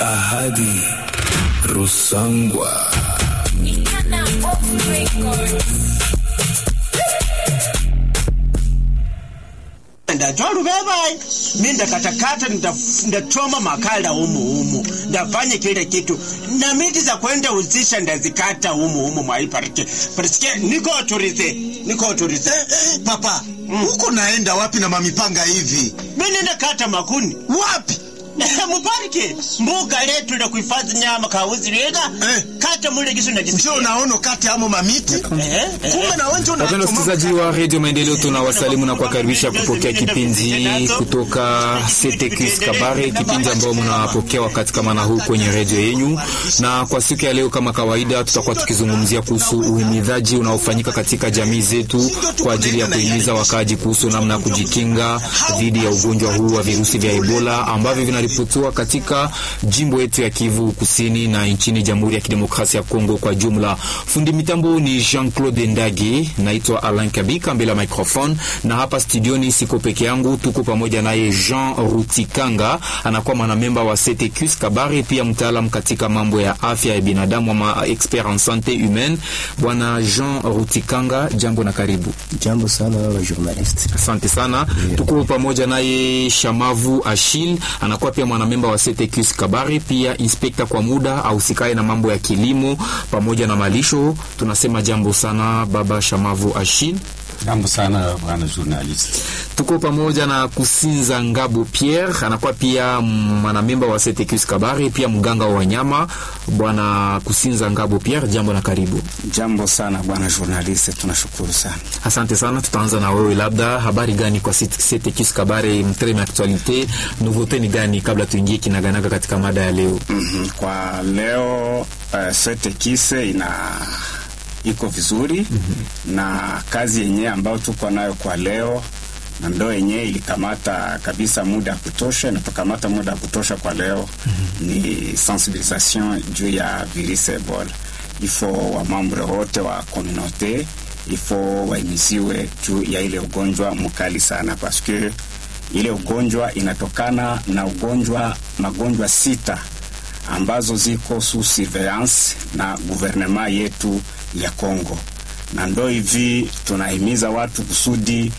Ahadi Rusangwa. ndatoa luvevayi mi ndakatakata ndatoma makala umu umu ndafanya kile kitu na miti za kwenda uzisha ndazikata umu umu mwaiparike parike niko autorize niko autorize Papa, huko naenda wapi na mamipanga hivi? mi nenda kata makuni Wapi? muparike mbuga letu la kuhifadhi nyama kauzi lega Eh. kata mule gisu Ndio najisikia unaona kati amo mamiti. Eh, eh. Kumbe na wewe ndio Wapenda unachoma- wasikilizaji wa redio Maendeleo, tunawasalimu na kuwakaribisha kupokea kipindi kutoka CTQS Kabare, kipindi ambao mnapokea wakati kama na huu kwenye redio yenyu. Na kwa siku ya leo, kama kawaida, tutakuwa tukizungumzia kuhusu uhimidhaji unaofanyika katika jamii zetu kwa ajili ya kuhimiza wakaaji kuhusu namna ya kujikinga dhidi ya ugonjwa huu wa virusi vya Ebola ambavyo vinaripotiwa katika jimbo yetu ya Kivu Kusini na nchini Jamhuri ya Kidemokrasia ya Kongo kwa jumla. Fundi mitambo ni Jean-Claude Ndage, naitwa Alain Kabika mbele ya microphone, na hapa studioni siko peke yangu, tuko pamoja naye Jean Rutikanga, anakuwa mwanamemba wa CTQS Kabare, pia mtaalam katika mambo ya afya ya binadamu ama expert en sante humaine. Bwana Jean Rutikanga, jambo na karibu. Jambo sana wa journalist. Asante sana. Tuko pamoja naye Shamavu Ashil, anakuwa pia mwanamemba wa CTQS Kabare, pia inspekta kwa muda ahusikaye na mambo ya kilimo pamoja na malisho. Tunasema jambo sana baba Shamavu Ashil. Jambo sana bwana journalist. Tuko pamoja na Kusinza Ngabo Pierre, anakuwa pia mwanamemba wa CTQS Kabare, pia mganga wa wanyama. Bwana Kusinza Ngabo Pierre, jambo na karibu. Jambo sana bwana journalist, tunashukuru sana. Asante sana. Tutaanza na wewe, labda habari gani kwa CTQS Kabare, mtreme actualite, nouveauté ni gani kabla tuingie kinaganaga katika mada ya leo? Mhm. Kwa leo uh, sete kise ina iko vizuri na kazi yenyewe ambayo tuko nayo kwa leo na ndo yenyewe ilikamata kabisa muda ya kutosha, inatukamata muda ya kutosha kwa leo ni sensibilisation juu ya virusi Ebola. Ifo wamambre wote wa komunote ifo waimiziwe juu ya ile ugonjwa mkali sana, paske ile ugonjwa inatokana na ugonjwa magonjwa sita ambazo ziko sous surveillance na guvernema yetu ya Kongo, na ndo hivi tunahimiza watu kusudi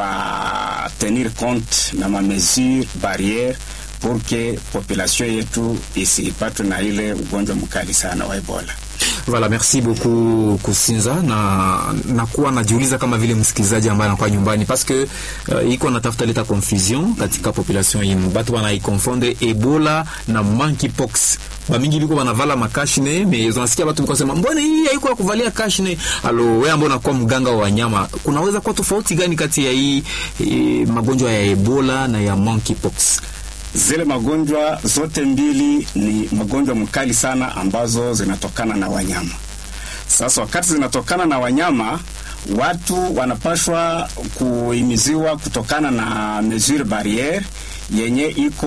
wa tenir compte na mamesure barriere pour que population yetu isipatwe na ile ugonjwa mkali sana wa Ebola. Voilà, merci beaucoup Kusinza, na nakuwa najiuliza kama vile msikilizaji ambaye anakuwa nyumbani parce que uh, iko natafuta leta confusion katika population yenu, batu banaikonfonde Ebola na monkeypox. Bamingi biko banavala makashne mais unasikia batu biko sema mbona hii haiko ya kuvalia kashne. Alo, wewe ambao unakuwa mganga wa wanyama, kunaweza kuwa tofauti gani kati ya hii eh, magonjwa ya Ebola na ya monkeypox? Zile magonjwa zote mbili ni magonjwa mkali sana ambazo zinatokana na wanyama. Sasa wakati zinatokana na wanyama, watu wanapashwa kuhimiziwa kutokana na mesure barriere yenye iko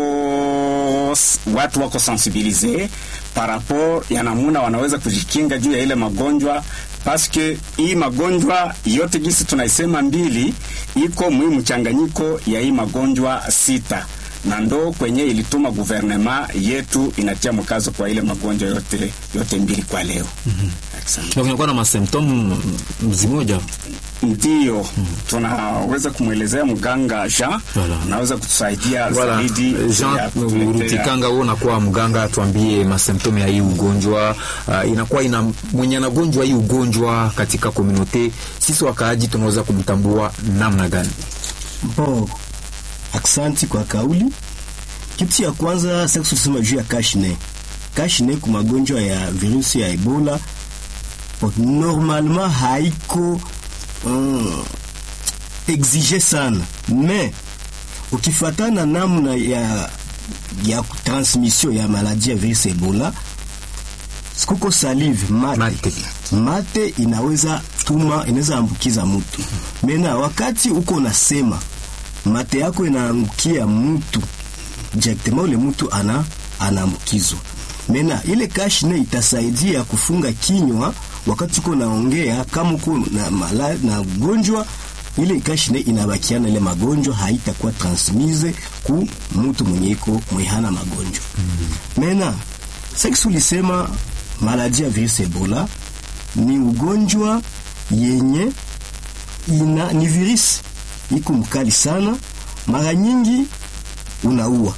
watu wako sensibilize par rapport ya namuna wanaweza kujikinga juu ya ile magonjwa paske hii magonjwa yote gisi tunaisema mbili iko mwi mchanganyiko ya hii magonjwa sita na ndo kwenye ilituma guvernema yetu inatia mkazo kwa ile magonjwa yote yote mbili kwa leo. Asante. Na kunakuwa na masymptome mzimoja Ndiyo tunaweza kumwelezea mganga Jean, Voilà. anaweza kutusaidia Voilà. zaidi ya Jean kutuletea- Rutikanga, wewe unakuwa mganga, tuambie masymptome ya hii ugonjwa uh, inakuwa ina mwenye anagonjwa hii ugonjwa katika komunote, sisi wakaaji tunaweza kumtambua namna gani? Bon, aksanti kwa kauli. Kitu ya kwanza sasa kusema juu ya kashne. Kashne kwa magonjwa ya virusi ya Ebola bon, normalement haiko mm, exige sana mais ukifatana namna ya ya transmission ya maladie ya virusi Ebola sikuko salive mate, Mate. mate inaweza tuma inaweza ambukiza mtu mena wakati uko nasema mate yako inaangukia mtu directement ule mtu ana anaambukizwa mena ile kashne itasaidia kufunga kinywa wakati uko naongea kama uko na, mala- na ugonjwa ile kashine inabakiana ile magonjwa haitakuwa transmise ku mtu mwenye iko mwehana magonjwa mena sex ulisema maladi ya virusi Ebola ni ugonjwa yenye ina ni virusi iko mkali sana, mara nyingi unaua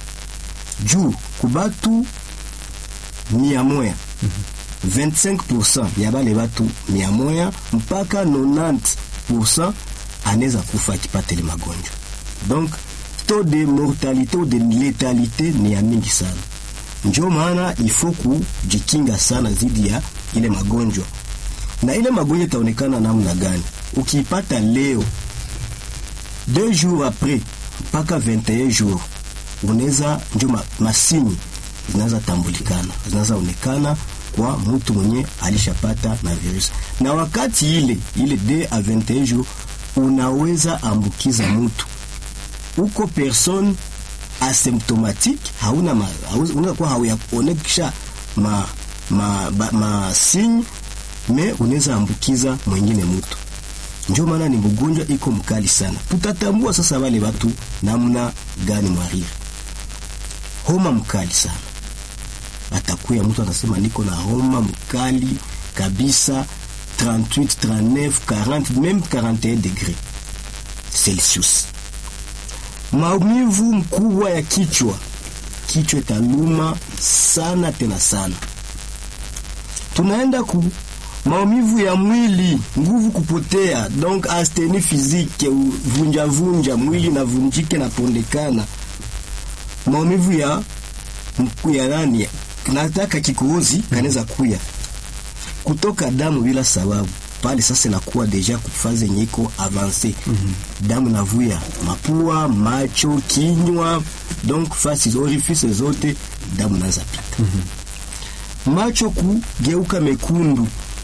juu kubatu mia moya 25% ya bale batu mia moya mpaka 90% anaweza kufa akipata ile magonjwa. Donc taux de mortalité ou de létalité ni ya mingi sana, njo maana ifo kujikinga sana zidi ya ile magonjwa. Na ile magonjwa itaonekana namna gani? Ukiipata leo deux jours après mpaka 21 jours unaweza njo ma, masini zinaweza tambulikana, zinaweza onekana kwa mtu mwenye alishapata na virusi, na wakati ile ile de a 21 jours unaweza ambukiza mtu uko person asymptomatique, hauna ma, unaweza kuwa hauyaonekisha ma, ma, ma, ma signe me unaweza ambukiza mwingine mtu. Ndio maana ni mgonjwa iko mkali sana. Tutatambua sasa wale watu namna gani mwariri. Homa mkali sana atakuya mtu anasema niko na homa mkali kabisa 38 39 40 même 41 degré Celsius. Maumivu mkubwa ya kichwa, kichwa italuma sana tena sana. Tunaenda ku maumivu ya mwili, nguvu kupotea, donc astenie physique, vunja vunja mwili na vunjike na pondekana. Maumivu ya mkuu ya nani nataka kikohozi kanaweza kuya kutoka damu bila sababu pale sasa inakuwa deja kufaze yenye iko avance mm -hmm. damu navuya mapua macho kinywa donc fasi orifice zote damu naanza pita mm -hmm. macho kugeuka mekundu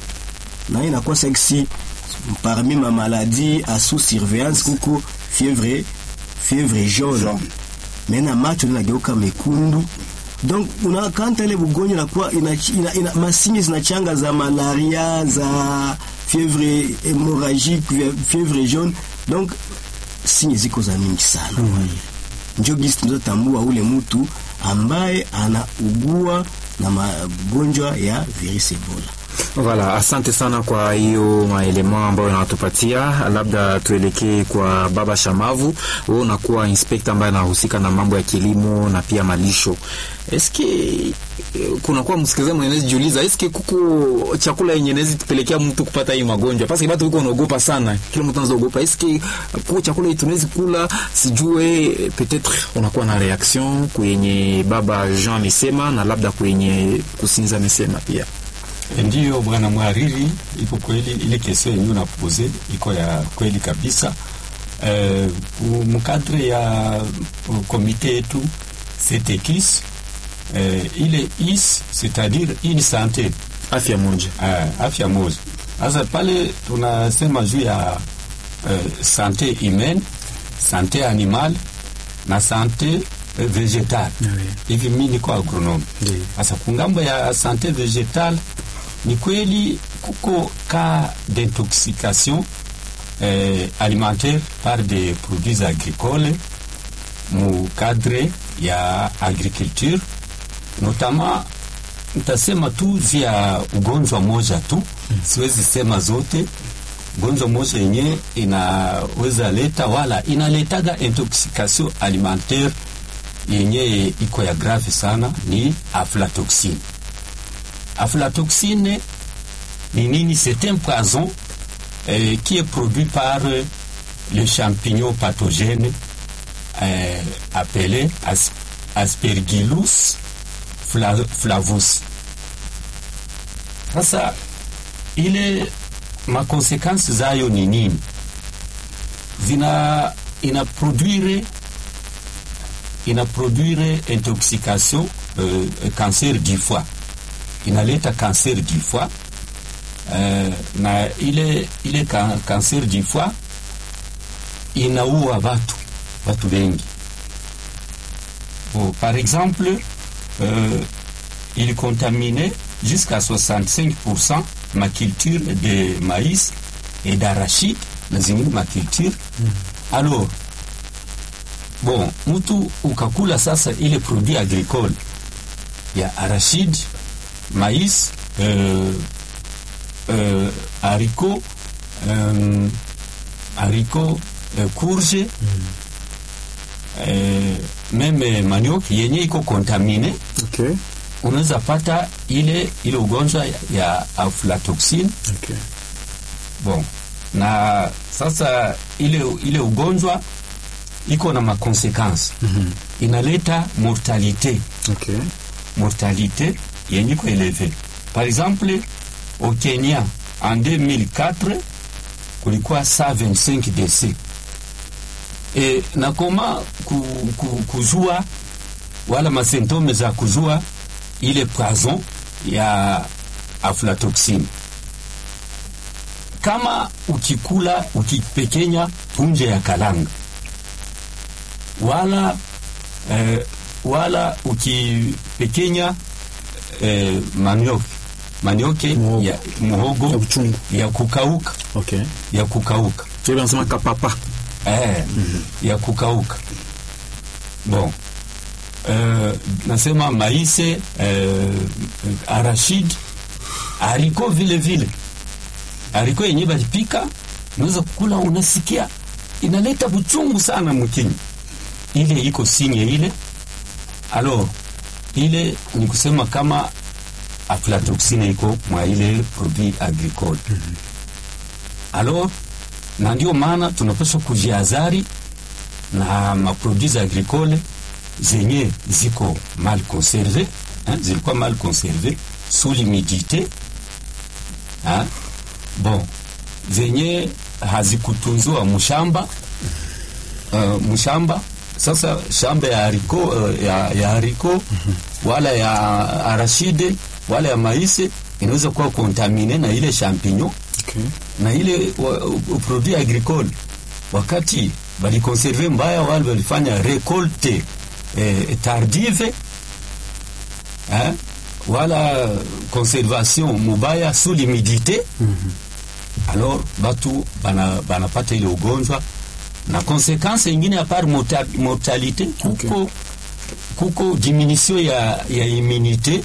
na inakuwa seksi parmi ma maladie à sous surveillance kuko fièvre fièvre jaune, jaune. mena macho inageuka mekundu donc unakanta ile bugonjwa inakuwa ina, ina, ina, masinye zinachanga za malaria za fièvre hémorragique fièvre jaune donc sinye ziko za mingi sana mm -hmm. njo gisi tunazotambua ule mtu ambaye anaugua na magonjwa ya virusi Ebola. Voilà, asante sana kwa hiyo maelema ambayo unatupatia. Labda tuelekee kwa Baba Shamavu, wewe unakuwa inspekta ambaye anahusika na mambo ya kilimo na pia malisho. Eske kunakuwa msikilizaji mwenye jiuliza, eske kuko chakula yenye inaweza tupelekea mtu kupata hii magonjwa? Pasi watu wiko wanaogopa sana, kila mtu anaogopa. Eske kuko chakula hii tunaweza kula? Sijue, peut-être unakuwa na reaction kwenye Baba Jean amesema na labda kwenye kusinza amesema pia. Ndiyo bwana mhariri, iko kweli ile kesio yenyewe unapoze iko ya kweli kabisa. Eh, mkadre ya komite yetu CTKIS eh, ile is c'est-à-dire une santé afya moja eh, afya moja. Sasa pale tunasema juu ya eh, sante humaine, sante animal na sante eh, vegetal hivi. Mimi niko agronome sasa, kungambo ya sante vegetal ni kweli kuko cas d'intoxication eh, alimentaire par des produits agricoles mu cadre ya agriculture notamment ntasema tu via ugonjwa moja tu mm. siwezi sema zote ugonjwa moja yenye inaweza leta wala inaletaga intoxication alimentaire yenye iko ya grave sana ni aflatoxine aflatoxine ni nini? C'est un poison euh, qui est produit par euh, le champignon pathogène euh, appelé as Aspergillus fla flavus. Sasa ile makonsekansi zayo ni nini? Zina inaproduire inaproduire intoxication euh, cancer du foie inaleta cancer du foie uh, na ile ile ka, cancer du foie inaua watu watu wengi. Bon, par exemple euh, il contaminait jusqu'à 65% ma culture de maïs et d'arachide na zingine maculture alors bon mtu ukakula sasa ile produit agricole ya arachide mais euh, euh, haricot euh, haricot euh, courge euh, meme manioc yenye iko contamine Okay. unaweza pata ile ile ugonjwa ya aflatoxin Okay. bon na sasa ile ile ugonjwa iko na makonsekansi Mhm. inaleta mortalite Okay. mortalité yenye iko eleve par exemple au kenya en 2004 kulikuwa 125 décès e na koma ku, ku, kujua wala masentome za kujua ile poison ya aflatoxin kama ukikula ukipekenya punje ya kalanga wala eh, wala ukipekenya eh, manioke manioke Muhogo. ya muhogo Ya uchungu. ya kukauka Okay. ya kukauka Sio nasema kapapa. eh, ya kukauka bon eh, nasema maise eh, arashid hariko vile vile hariko yenye balipika unaweza kukula unasikia inaleta buchungu sana mkinywa ile iko sinye ile alors ile ni kusema kama aflatoxine iko mwa ile produit agricole alors na ndio maana tunapaswa kujiazari na maproduits agricole zenye ziko mal conserve hein, zilikuwa mal conserve sous l'humidité hein? bon zenye hazikutunzwa mshamba uh, mshamba sasa shamba ya hariko uh, ya, ya hariko wala ya arashide wala ya maise inaweza kuwa kontamine na ile champignon Okay. na ile wa, u- produit agricole wakati balikonserve mbaya wale walifanya recolte eh, tardive eh, wala conservation mubaya sous l'humidité alors batu bana banapata ile ugonjwa na konsekansi ingine apart morta, mortalite kuko kuko diminution ya, ya immunité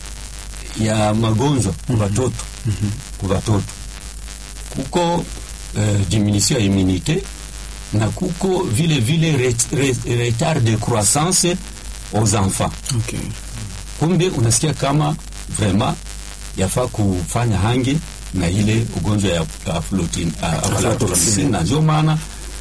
ya magonjwa ku batoto ku batoto kuko euh, diminution ya immunité na kuko vile vile ret, ret, retard de croissance aux enfants Okay. kumbe unasikia kama vraiment yafaa kufanya hange na ile ugonjwa ya aflotin- a- aflatoxin na ndio maana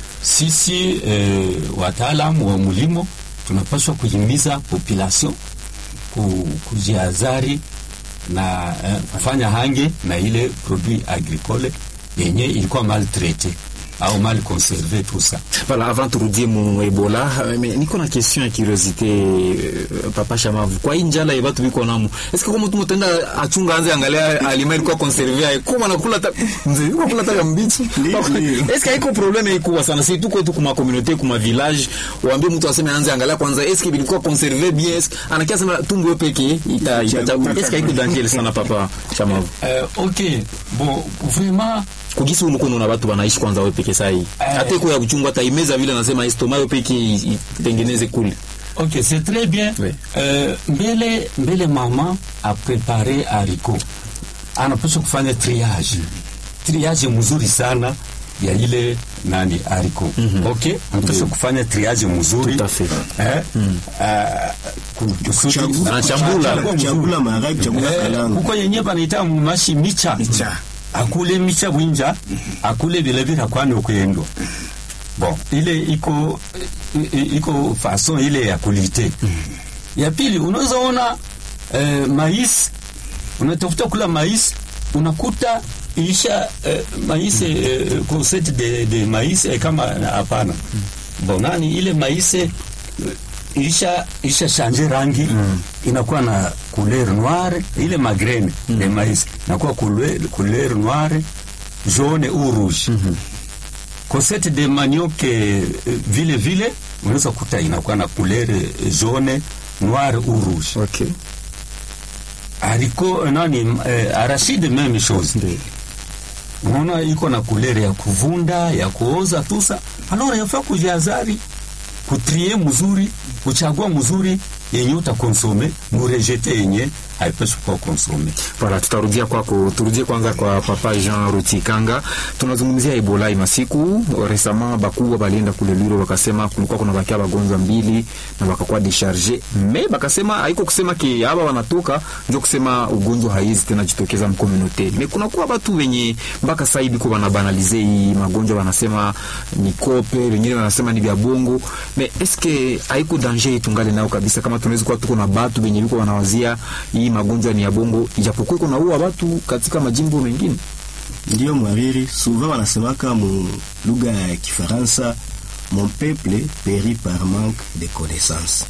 sisi eh, wataalamu wa mulimo tunapaswa kuhimiza population ku, kujiazari na eh, kufanya hange na ile produit agricole yenye ilikuwa maltraite au mal conserve tout ça Voilà, avant turudie mu Ebola, euh, mais niko na question ya curiosité euh, papa Shamavu. Kwa hii njala ya watu biko namo. Est-ce que kama mtu mtenda achunga anze angalia alima ilikuwa conserve ya kama nakula ta mzee yuko kula ta ya mbichi. Est-ce que haiko problème iko sana si tuko tu kuma communauté kuma village waambie mtu aseme anze angalia kwanza est-ce que ilikuwa conserve bien est-ce anakia sema tumbo peke ita ita est-ce que haiko danger sana papa Shamavu. euh, ok bon vraiment Kugisi umukono na watu wanaishi kwanza wewe peke sahi. Hata iko ya uchungu hata imeza vile nasema estomac peke i- itengeneze kule. Ok, c'est très bien. Oui. Euh, mbele, mbele mama a prepare haricot, anapaswa kufanya triage. Triage mzuri sana ya ile nani haricot. Ok, anapaswa kufanya triage mzuri. Tout à fait. Eh? Ah, ku- kusudi- Kuchagua- Anachambula. kuchagua mzuri. kuchagula maharage kuchagula Eh, kalanga kuko yenye banaita mumashi micha Micha. akule micha bwinja akule vilevile akwane okuyendwa bon ile iko i- i- iko fason ile ya kulite ya pili unaweza ona eh, mais unatafuta kula mais unakuta isha eh, mais eh, concept de, de mais eh, kama hapana bon nani ile mais eh, isha isha change rangi mm. inakuwa na couleur noire ile magrene mm. de mais inakuwa couleur, couleur noire jaune ou rouge mm -hmm. cosette de manioc eh, vile vile unaweza kuta inakuwa na couleur eh, jaune noire ou rouge Okay. haricot eh, nani eh, arachide même chose Ndio. unaona iko na kulere ya kuvunda ya kuoza tusa alors yafaa kujihadhari kutrie mzuri kuchagua mzuri yenye utakonsome murejete yenye haipaswi kuwa konsome Voilà, tutarudia kwako, turudie kwanza kwa papa Jean Rutikanga. Tunazungumzia Ebola masiku resama bakubwa balienda kule Lwiro, wakasema kulikuwa kuna bakia bagonjwa mbili na bakakuwa decharge me bakasema haiko kusema ki haba wanatoka njo kusema ugonjwa haizi tena jitokeza mkomunote me kuna kuwa batu wenye mpaka sasa hivi kwa banabanalize hii magonjwa, wanasema ni kope, wengine wanasema ni vya bongo me eske haiko danger itungale nao kabisa, kama tunaweza kuwa tuko na batu wenye biko wanawazia hii magonjwa ni ya bongo, ijapokuwa kuna uwa watu katika majimbo mengine. Ndiyo mwariri, souvent wanasemaka mu lugha ya Kifaransa, mon peuple périt par manque de connaissance.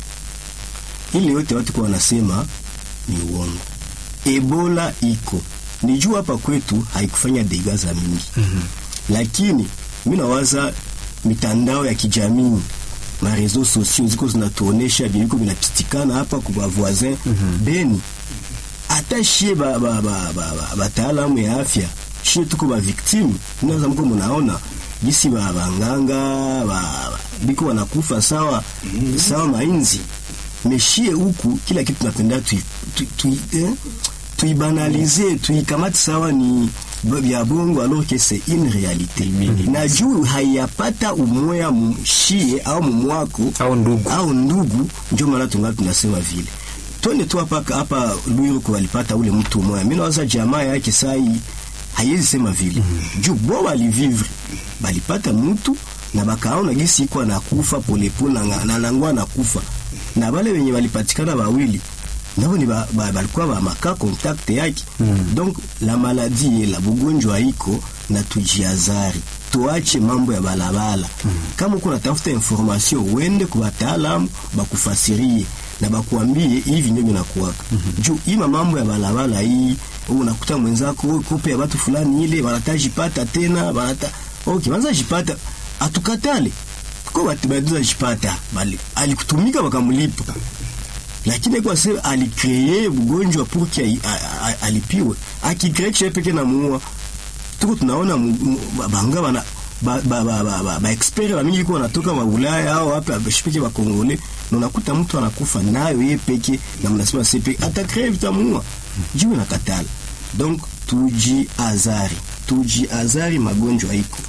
Ile yote watu kwa wanasema ni uongo. Ebola iko ni juu hapa kwetu haikufanya dega za mingi mm -hmm. Lakini mi nawaza mitandao ya kijamii ma reseaux sociaux ziko zinatuonesha viliko vinapitikana hapa kwa voisin mm -hmm. Beni hata shie ba, ba, ba, ba, ba, bataalamu ya afya shie tuko ba victime naza mko munaona jisi ba banganga ba, ba, biko wanakufa sawa mm -hmm. sawa mainzi meshie huku kila kitu tunapenda tui, tui, tui, eh? tuibanalize tuikamati sawa ni vya bongo alors que c'est une réalité na juu haiyapata umoya mshie au mumwako Au ndugu. au ndugu ndio maana tunga tunasema vile twende tu hapa hapa Lwiru kwa walipata ule mtu mmoja mimi nawaza jamaa yake sai haiwezi sema vile juu bo walivivre balipata mtu na bakaona gisi iko anakufa polepole na na nangwa anakufa na wale wenye walipatikana wawili nabo ni ba, ba, balikuwa ba maka contact yake mm. donc la maladie la bugonjwa iko na tujiazari tuache mambo ya balabala mm. kama uko natafuta information uende kwa wataalamu bakufasirie na bakuambie hivi ndio vinakuwaka mm -hmm. juu ima mambo ya balabala hii unakuta mwenzako "Oh, kope ya watu fulani ile wanatajipata tena wanata okay wanza jipata atukatale kwa watu baduza jipata bali alikutumika wakamlipa lakini kwa sababu alikree ugonjwa pour que alipiwe akikree kisha peke na muua tuko tunaona mu- mu- banga bana ba ba ba ba, ba, ba expert wa mingi kwa wanatoka wa Ulaya au hapa bashipeke wa Kongole na unakuta mtu anakufa nayo yeye peke na mnasema sepe atakree vitamuua jiwe na katala donc tuji azari tuji azari magonjwa iko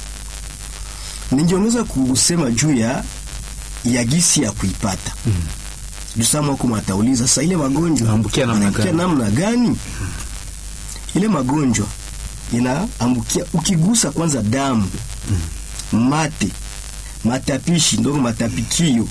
ningeongeza kusema juu ya ya gisi ya kuipata mm. Jusama huko matauliza sasa ile magonjwa Inaambukia namna yanaambukia gani? namna gani? Ile magonjwa inaambukia ukigusa kwanza damu mate matapishi ndogo matapikio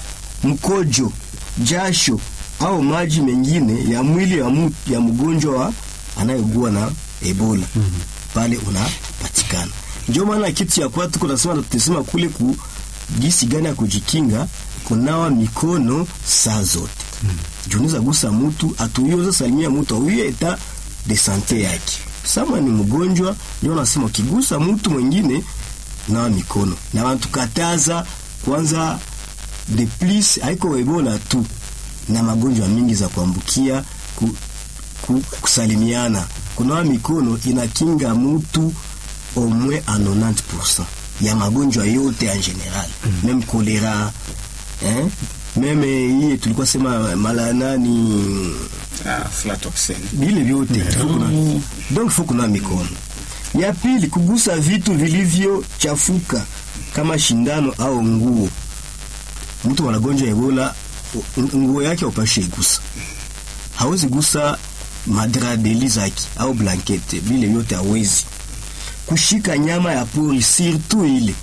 mkojo jasho au maji mengine ya mwili ya, mu, ya mgonjwa wa anayeugua na Ebola pale unapatikana. Ndio maana kitu ya kwa tuko nasema tutasema kule ku gisi gani ya kujikinga kunawa mikono saa zote mm. Junaweza gusa mtu atuyoza salimia mtu auye eta de sante yake. Sama ni mgonjwa, ndio nasema ukigusa mtu mwingine nawa mikono na wantukataza kwanza de plus haiko Ebola tu na magonjwa mingi za kuambukia ku, ku, kusalimiana kunawa mikono inakinga mtu au moins à 90% ya magonjwa yote en general mm. même choléra hein? même hii tulikuwa sema mala nani Ah, aflatoxin. vile vyote Faut kuna- donc faut kunawa mikono ya pili kugusa vitu vilivyochafuka kama shindano au nguo mtu anagonjwa ebola u- nguo yake upashe igusa hawezi gusa madradeli zake au blankete vile vyote hawezi kushika nyama ya pori surtout ile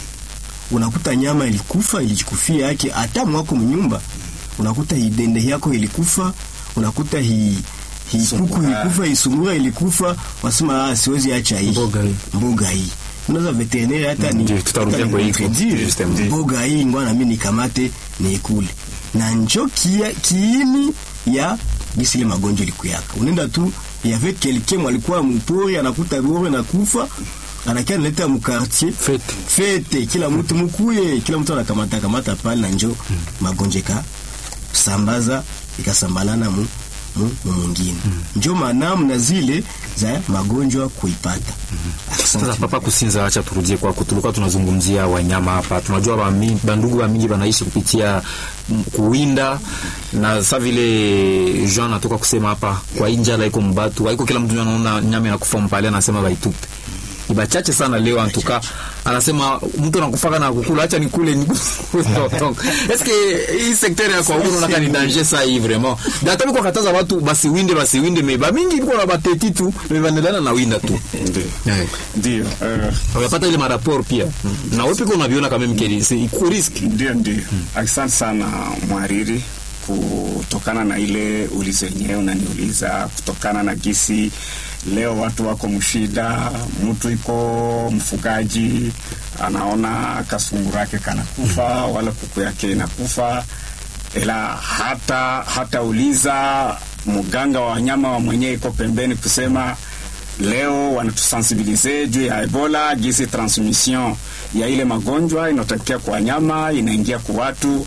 unakuta nyama ilikufa ilijikufia yake hata mwako mnyumba unakuta idende yako ilikufa unakuta hi hi kuku Sungura. ilikufa isungura ilikufa wasema ah, siwezi acha hii Mboga hii. mboga hii unaweza veterinaire hata ni Ndio, tutarudia hata kwa ni hivyo. contredire. Justement. mboga hii ngwana mimi nikamate niikule na njo kia, kiini ya gisi ile magonjwa ilikuyaka unaenda tu yave quelqu'un mwalikuwa mpori anakuta bore na kufa anakia naleta mkartier Fete. fete kila mtu mukuye kila mtu anakamata kamata pale na njo magonjwa ika sambaza ikasambalana mu mu- mu mwingine njo maana mna zile za magonjwa kuipata Sasa Asante. papa Kusinza, acha turudie kwako. Tulikuwa tunazungumzia wanyama hapa, tunajua bami- bandugu wa mingi wanaishi kupitia mm, kuwinda na sasa vile Jean anatoka kusema hapa, kwa hii njala iko mbatu haiko kila mtu anaona nyama inakufa mpale, anasema baitupe ni bachache sana leo antuka anasema mtu anakufaka na kukula acha nikule nikule donc est-ce que hii secteur ya kwa huko unaona ni danger ça hii vraiment data biko kataza watu basi winde basi winde me ba mingi biko na bateti tu me bandelana na winda tu Ndio. yeah. Ndio. eh, unapata ile maraport pia na wewe pia unaviona kama mkeli si iko risk Ndio, ndio. Asante sana mwariri, kutokana na ile ulizo yenyewe unaniuliza, kutokana na gisi leo watu wako mshida, mtu iko mfugaji anaona kasunguru yake kanakufa wala kuku yake inakufa, ila hata hatauliza mganga wa wanyama wa mwenyewe iko pembeni kusema leo wanatusensibilize juu ya Ebola, gisi transmission ya ile magonjwa inatokea kwa wanyama inaingia kwa watu,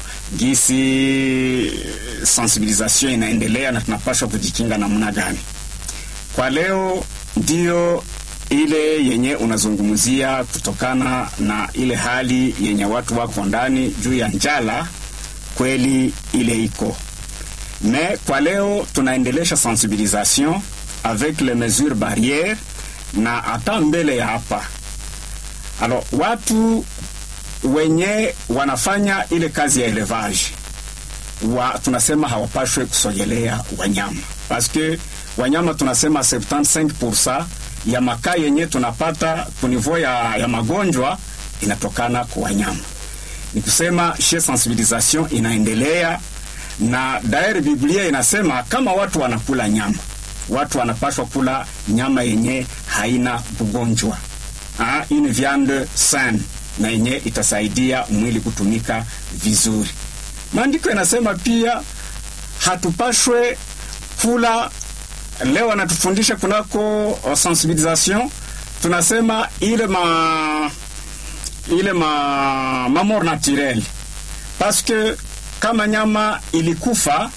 gisi sensibilisation inaendelea na tunapaswa kujikinga namna gani. Kwa leo ndio ile yenye unazungumzia kutokana na ile hali yenye watu wako ndani juu ya njala, kweli ile iko mais kwa leo tunaendelesha sensibilisation avec les mesures barrières na hata mbele ya hapa alors watu wenye wanafanya ile kazi ya elevage wa, tunasema hawapashwe kusogelea wanyama paske wanyama tunasema 75% ya makaa yenye tunapata kunivo ya, ya magonjwa inatokana kwa wanyama ni kusema she sensibilisation inaendelea na dairi Biblia inasema kama watu wanakula nyama, watu wanapaswa kula nyama yenye haina ugonjwa, ah, une viande saine na yenye itasaidia mwili kutumika vizuri. Maandiko yanasema pia hatupashwe kula leo anatufundisha kunako uh, sensibilisation tunasema ile ma ile ma, ma mort naturelle parce que kama nyama ilikufa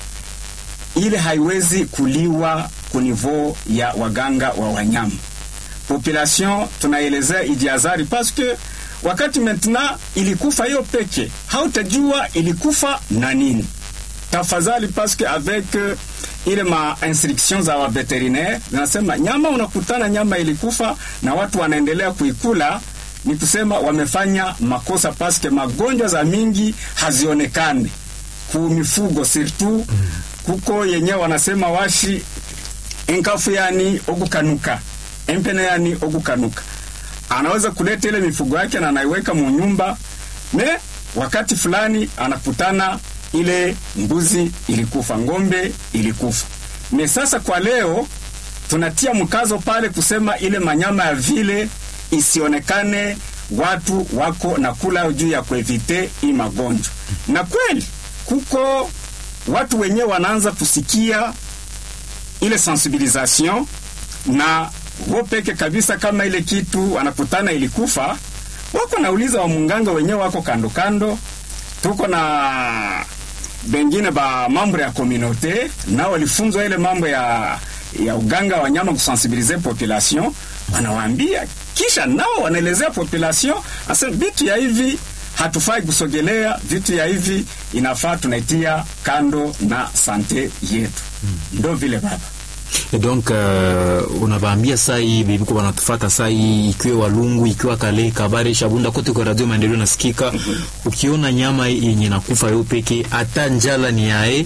ile haiwezi kuliwa kunivo ya waganga wa wanyama population tunaelezea ijiazari parce que wakati maintenant ilikufa hiyo peke hautajua ilikufa na nini tafadhali parce que avec euh, ile ma instruction za wa veterinaire zinasema nyama unakutana nyama ilikufa na watu wanaendelea kuikula ni kusema wamefanya makosa paske magonjwa za mingi hazionekane ku mifugo surtout kuko yenyewe wanasema washi enkafu yani ogukanuka empene yani ogukanuka anaweza kuleta ile mifugo yake na anaiweka munyumba me wakati fulani anakutana ile mbuzi ilikufa ngombe ilikufa me sasa kwa leo tunatia mkazo pale kusema ile manyama ya vile isionekane watu wako na kula juu ya kuevite hii magonjwa na kweli kuko watu wenyewe wanaanza kusikia ile sensibilisation na wo peke kabisa kama ile kitu wanakutana ilikufa wako nauliza wa munganga wenyewe wako kando kando tuko na bengine ba mambo ya komunote nao walifunzwa ile mambo ya ya uganga wa nyama kusensibilize population wanawaambia kisha nao wanaelezea population asa vitu ya hivi hatufai kusogelea vitu ya hivi inafaa tunaitia kando na sante yetu ndo vile baba Et donc uh, unavaambia saa hii bibiko wanatufata saa hii ikiwa Walungu ikiwa Kale Kabare Shabunda kote kwa radio maendeleo nasikika ukiona nyama yenye nakufa yo peke hata njala ni yae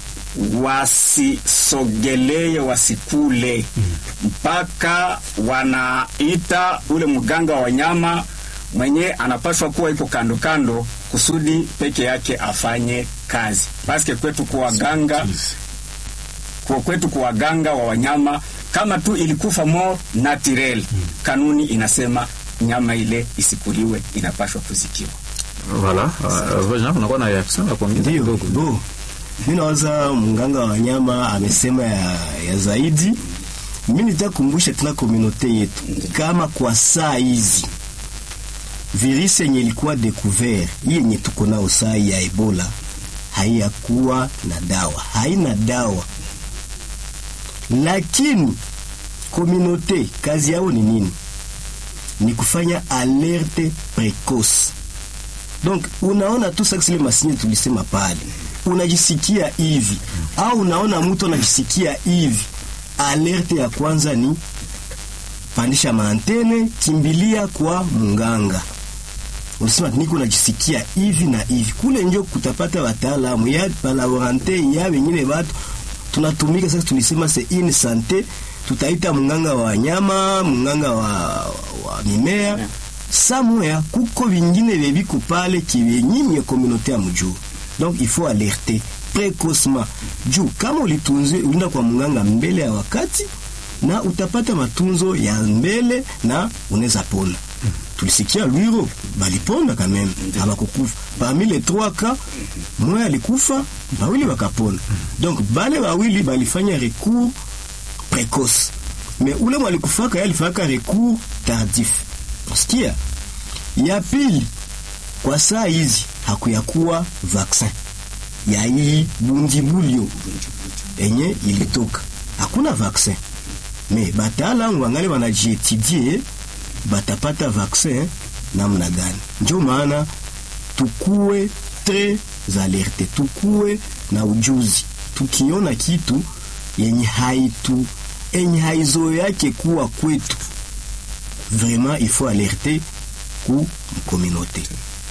wasisogelee wasikule mpaka wanaita ule mganga wa wanyama mwenye anapaswa kuwa iko kando kando kusudi peke yake afanye kazi paske kwetu kuwaganga kwa kwetu kuwaganga wa wanyama kama tu ilikufa mo naturel kanuni inasema nyama ile isikuliwe inapashwa kuzikiwa voilà uh, Jean unakuwa na reaction ya kuongeza Ndio, kidogo bo mi nawaza mganga wa wanyama amesema ya, ya zaidi. Mi nitakumbusha tena komunote yetu kama kwa saa hizi virisi yenye ilikuwa découvert hii yenye tuko nao saa hii ya Ebola haiyakuwa na dawa, haina dawa lakini komunote kazi yao ni nini? Ni kufanya alerte precoce. Donc unaona tu sasa ile masinye tulisema pale, unajisikia hivi au unaona mtu anajisikia hivi, alerte ya kwanza ni pandisha maantene, kimbilia kwa munganga. Unasema niko najisikia hivi na hivi, kule njo kutapata wataalamu ya palaborante ya wengine watu tunatumika sasa. Tulisema se in sante, tutaita munganga wa wanyama, munganga wa, wa mimea samoya kuko vingine veviko pale kivenyimye komunote ya mjuu, donc il faut alerter precocement juu kama ulitunzi ulinda kwa munganga mbele ya wakati na utapata matunzo ya mbele na unaweza pona. Tulisikia Lwiro balipona kameme, abakukufa parmi les trois cas, mmoja alikufa, bawili wakapona. Donc bale bawili balifanya recours precoce, mais ule mwalikufaka yeye alifaka recours tardif. Sikia ya pili, kwa saa hizi hakuyakuwa vaksin ya hii bundibulio enye ilitoka, hakuna vaksin me bataalamu wangali wanajietidie batapata vaksin namna gani. Ndio maana tukuwe tres alerte, tukuwe na ujuzi. Tukiona kitu yenye haitu enye haizo yake kuwa kwetu, vraiment il faut alerter ku communauté.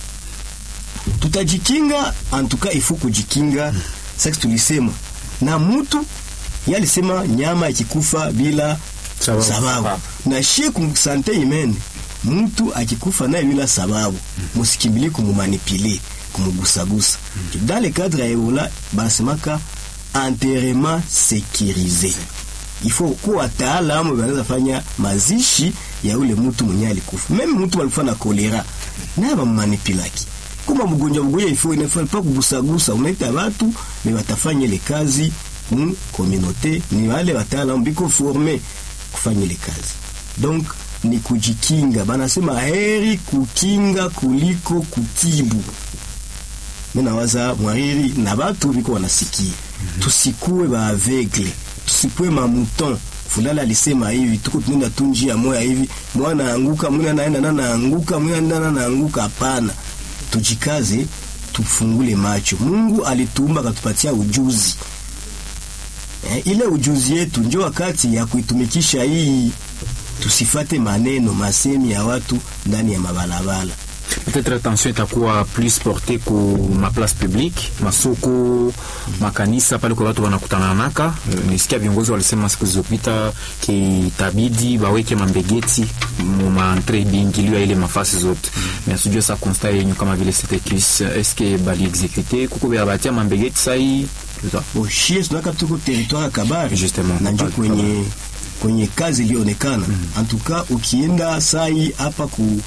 Tutajikinga antuka, il faut kujikinga. Sasa tulisema na mutu yalisema nyama ikikufa bila Sababu. sababu, na shie kumsante imene mtu akikufa naye bila sababu, musikimbilie kumumanipile kumugusagusa. Dans le cadre ya Ebola banasemaka enterrement sécurisé. Il faut kuwa wataalamu wanaweza fanya mazishi ya ule mtu mwenye alikufa. Meme mtu alikufa na kolera naye bamumanipilaki kuma mgonjwa mgonjwa, ifo inafaa pa kugusagusa, unaita watu ni watafanya ile kazi mu communauté, ni wale wataalamu biko forme kufanya ile kazi. Donc ni kujikinga, banasema heri kukinga kuliko kutibu. Mimi nawaza mwariri na batu biko wanasikia, tusikuwe ba aveugle, tusikuwe mamuton fulani alisema hivi, tuko tunaenda tu njia moya hivi, mwana anguka, mwana naenda na naanguka, mwana naenda na naanguka. Hapana, tujikaze, tufungule macho. Mungu alituumba akatupatia ujuzi eh, ile ujuzi yetu njo wakati ya kuitumikisha hii, tusifate maneno masemi ya watu ndani ya mabalabala. peut-être attention itakuwa plus porte ku maplace publique masoko makanisa pale kwa watu wanakutana naka nisikia viongozi walisema siku zilizopita kitabidi baweke mambegeti mu maentre biingilio ya ile mafasi zote mais sijue sa constat yenyu kama vile setekis est-ce que bali exécuter kuko bya batia mambegeti sai Boshie tunaka tuko territoire ya Kabare Justement, na njo Kabare, kwenye kwenye kazi ilionekana antuka, ukienda sai hapa ku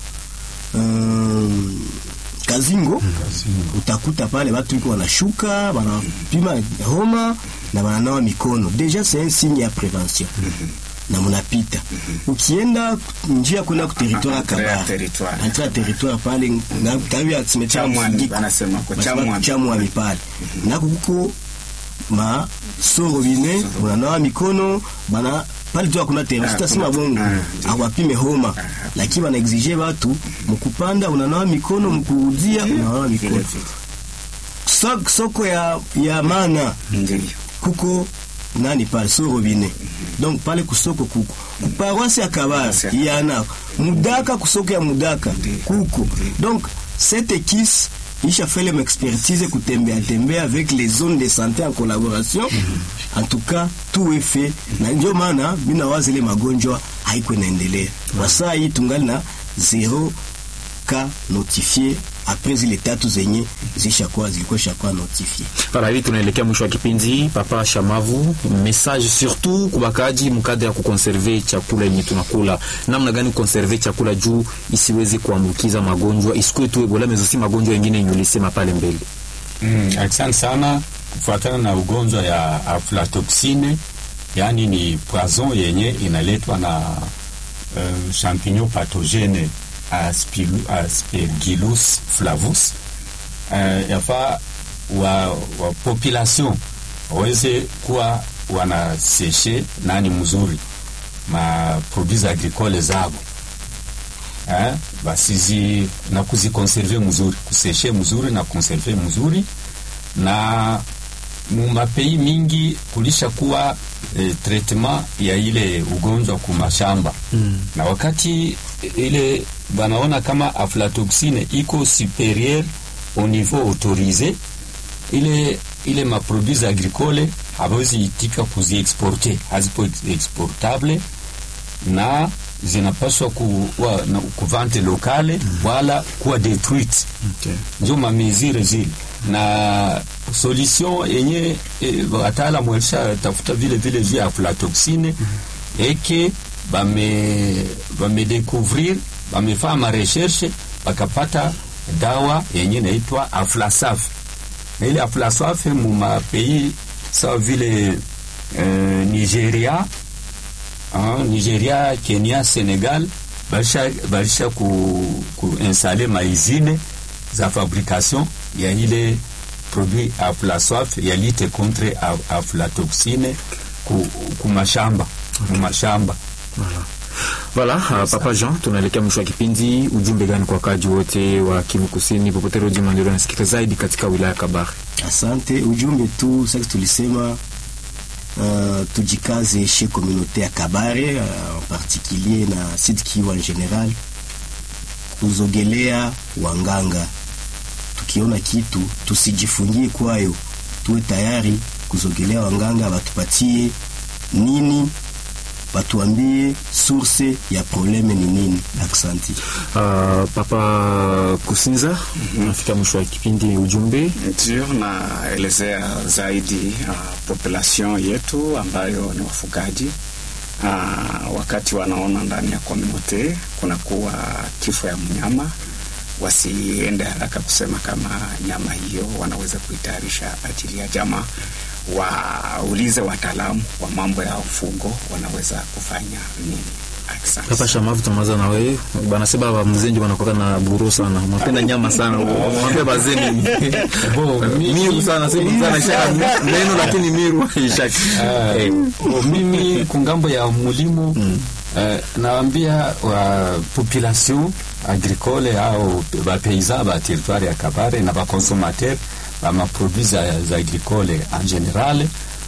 um, Kazingo utakuta pale watu iko wanashuka wanapima homa na wananawa mikono, deja c'est un signe ya prevention na munapita. Ukienda njia kwenda ku territoire ya Entrée ya Kabare, territoire. entrée ya territoire pale na karibu ya cimetière Chamwami, Mfugiko. wanasema kwa Wanasema Chamwami. Chamwami pale nako kuko ma sorobine unanawa mikono bana pale tu hakuna tena, Ah, sitasema kuna- bongo ah, awapime homa, lakini wana exige watu mkupanda unanawa mikono, mkurudia unanawa mikono. Vile vile. So, soko ya ya mana Ndiyo. kuko nani pale sorobine donc pale kusoko kuko kuparoisi ya Kabare Paroisse ya- yana mudaka kusoko ya mudaka kuko donc cette équipe isha fait les expertise kutembea tembea avec les zones de santé en collaboration en tout cas tout est fait na ndio maana mina wazi ile magonjwa haiko inaendelea kwa saa hii tungali na zero ka notifié après zile tatu zenye zishakuwa zilikuwa shakuwa notifié Para hivi tunaelekea mwisho wa kipindi. Papa Shamavu, message surtout kubakaji mkadra ya kukonserve chakula yenye tunakula, namna gani kukonserve chakula juu isiweze kuambukiza magonjwa, isikuwe tu Ebola mezosi magonjwa yengine yenye ulisema pale mbele. Mm, asante sana. Kufuatana na ugonjwa ya aflatoxine, yaani ni poison yenye inaletwa na uh, champignon pathogene Aspilu- Aspergillus flavus. Uh, yafaa wa, wa population waweze kuwa wanaseshe nani mzuri ma produits agricoles zabo eh, basizi na kuzikonserve mzuri kuseshe mzuri na konserve mzuri na mu mapei mingi kulisha kuwa eh, treatment ya ile ugonjwa ku mashamba mm. na wakati ile banaona kama aflatoxine iko superieur au niveau autorisé ile ile maproduits agricole hawezi itika kuziexporte hazipo exportable na zinapaswa kuwa na kuvante lokale mm. wala kuwa detruite Okay. njo mamezire zile na solution yenye e, wataalamu walisha tafuta vile vile juu ya aflatoxine mm -hmm. eke bame bamedécouvrir bamefaa marecherche bakapata dawa yenye naitwa aflasaf na ile aflasaf mu mapeis sawa vile eh, nigeria ah, nigeria kenya senegal balisha, balisha ku, ku installe maizine za fabrication ya ile produit aflasaf ya lite contre af- aflatoxine ku, ku mashamba mu mashamba Voilà, uh, Papa Jean, tunaelekea mwisho wa kipindi. Ujumbe gani kwa wakaji wote wa Kivu Kusini popote redio Maendeleo nasikika zaidi katika wilaya ya Kabare? Asante. Ujumbe tu sasa tulisema uh, tujikaze chez communauté ya Kabare uh, en particulier na Sud Kivu en general, kuzogelea wanganga. Tukiona kitu tusijifungie kwayo, tuwe tayari kuzogelea wanganga, batupatie nini, batuambie source ya probleme ni nini. Aksanti. Uh, Papa Kusinza, nafika mwisho wa kipindi. Ujumbe Ndio, naelezea zaidi uh, population yetu ambayo ni wafugaji uh, wakati wanaona ndani ya komunote kunakuwa kifo ya mnyama, wasiende haraka kusema kama nyama hiyo wanaweza kuitayarisha ajili ya jamaa. Waulize wataalamu wa mambo ya ufugo wanaweza kufanya nini. Asante. Papa Shamavu, tunamaza na wewe bana seba ba mzenji wanakuwa na buru sana, mnapenda nyama sana, mwambie bazeni Bo, mimi- miru sana, si sana shaka neno, lakini miru ishaki eh, Bo, mimi kungambo ya mulimo eh, naambia wa population agricole au bapaysan ba territoire ya Kabare na baconsomateur ba maproduits za, za agricole en general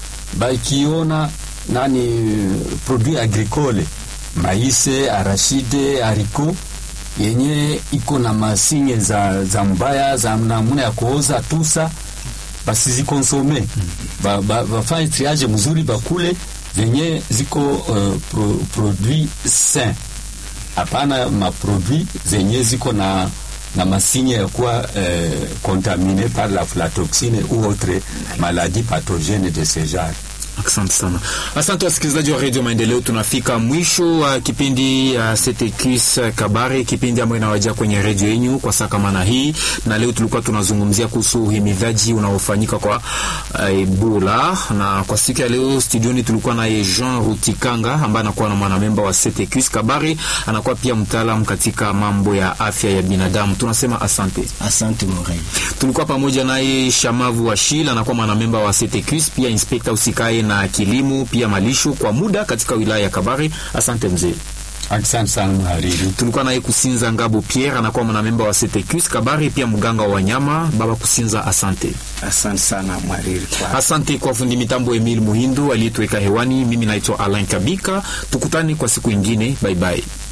bakiona nani produit agricole maise arashide haricot yenye iko na masinye za, za mbaya za namna ya kuoza tusa basizikonsome ba, ba, bafanye triage mzuri bakule zenye ziko uh, pro, produit sain hapana maproduit zenye ziko na na masinye ya kuwa eh, contamine par la aflatoxine ou autre maladie pathogène de ce genre Asante sana, asante wasikilizaji wa redio Maendeleo. Tunafika mwisho wa kipindi ya Setekis Kabare, kipindi ambayo inawajia kwenye redio yenyu kwa saa kama na hii, na leo tulikuwa tunazungumzia kuhusu uhimidhaji unaofanyika kwa uh, Ebola, na kwa siku ya leo studioni tulikuwa naye Jean Rutikanga ambaye anakuwa na mwanamemba wa Setekis Kabare, anakuwa pia mtaalam katika mambo ya afya ya binadamu. Tunasema asante. Asante Morei. Tulikuwa pamoja naye Shamavu Washil anakuwa mwanamemba wa CTQS, pia inspekta usikae na kilimo pia malisho kwa muda katika wilaya ya Kabare. Asante mzee. asante sana mhariri Tulikuwa naye Kusinza Ngabo Pierre anakuwa mwanamemba wa CTQS Kabare, pia mganga wa wanyama. Baba Kusinza, asante. Asante sana mwariri kwa Asante kwa fundi mitambo Emil Muhindu aliyetuweka hewani. Mimi naitwa Alain Kabika, tukutane kwa siku ingine. Bye bye.